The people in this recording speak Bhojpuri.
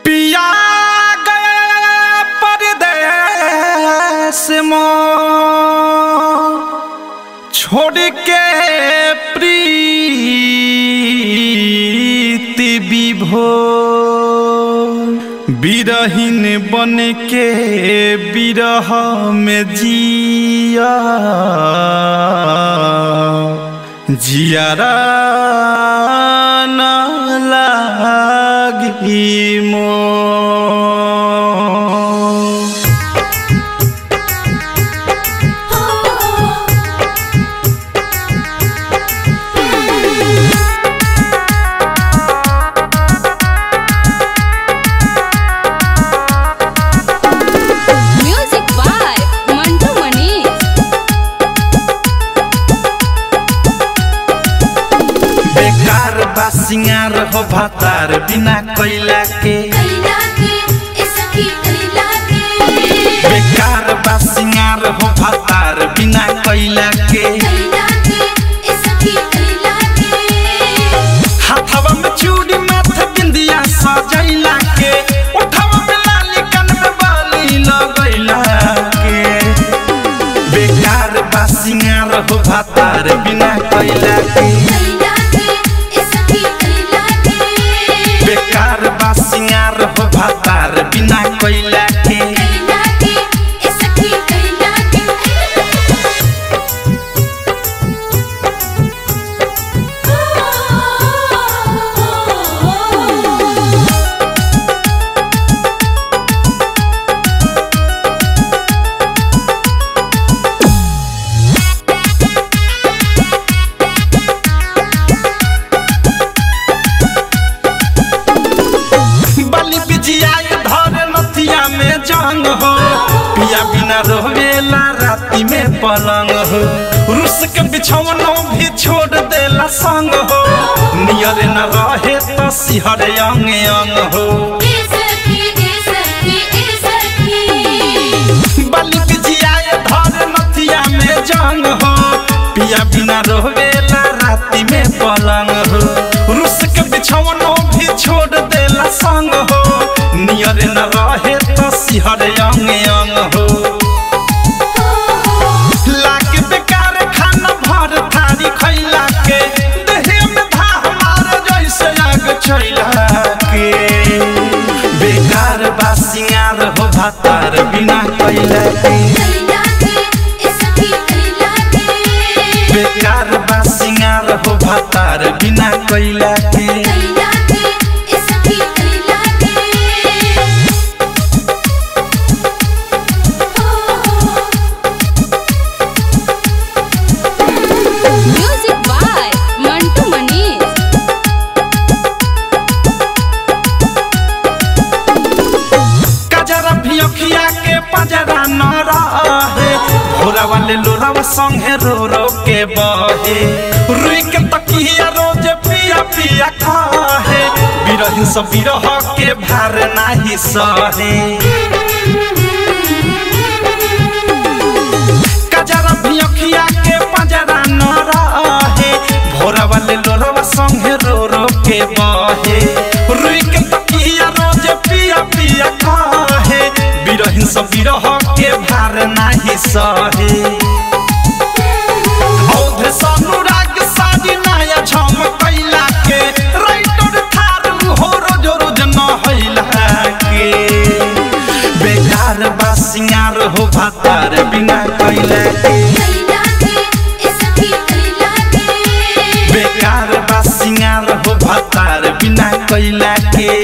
पिया गया परदेस मों छोड़ के प्रीति विभो बिरहीन बन के बिरह में जिया जियारा न लागी मो म्यूजिक बाय मंटू मनीष बेकार बा सिंगार हो भातार बिना कैला के कैला के ए सखी कैला के बेकार बा सिंगार हो भातार बिना कैला के कैला के ए सखी कैला के हाथवा में चूड़ी माथे बिंदिया सजैला के उठवा में लाली कान में बाली लगैला के बेकार बा सिंगार हो भातार बिना कैला के कैला के ए सखी कैला के बेकार बा सिंगार हो भातार बिना कैला के कैला के ए सखी कैला के बलि बिजिया धर नथिया में जंग हो पिया बिना रोवेला राती में पलंग हो रुस के बिछौनो भी छोड़ देला संग हो नियर न रहे तो सिहर अंग अंग हो ए सखी ए सखी ए सखी बलि बिजिया धर नथिया में जंग हो पिया बिना रोवेला राती में पलंग हो रुस के बिछौनो भी छोड़ देला संग हो नियर न रहे तो सिहर अंग अंग हो लाके बेकार खाना भर थारी खैला के देहे में धाह मार जैसे आग छैला के बेकार बा सिंगार हो भातार बिना कैला के कैला के ए सखी कैला के बेकार बा सिंगार हो भातार बिना कैला के कैला के ए सखी कैला के म्यूजिक बाय मंटू मनीष कजरा भी अखिया के पजरा न रहे भोरा वाले लोरावा संगे रो रो के बहे रुई के तकिया रोज पिया पिया खाहे बिरहिन सब बिरह के भार नाही सहे कजरा भी अखिया के पजरा न रहे भोरा वाले लोरावा संगे रो रो के बहे रुई के तकिया रोज पिया पिया खाहे बिरहिन सब बिरह के भार नाही सहे औधे सनुराग साजी नया छम कैला के राइटर थारू हो रोज रोज न हैला के बेकार बा सिंगार हो भातार बिना कैला के कैला के ए सखी कैला के बेकार बा सिंगार हो भातार बिना कैला के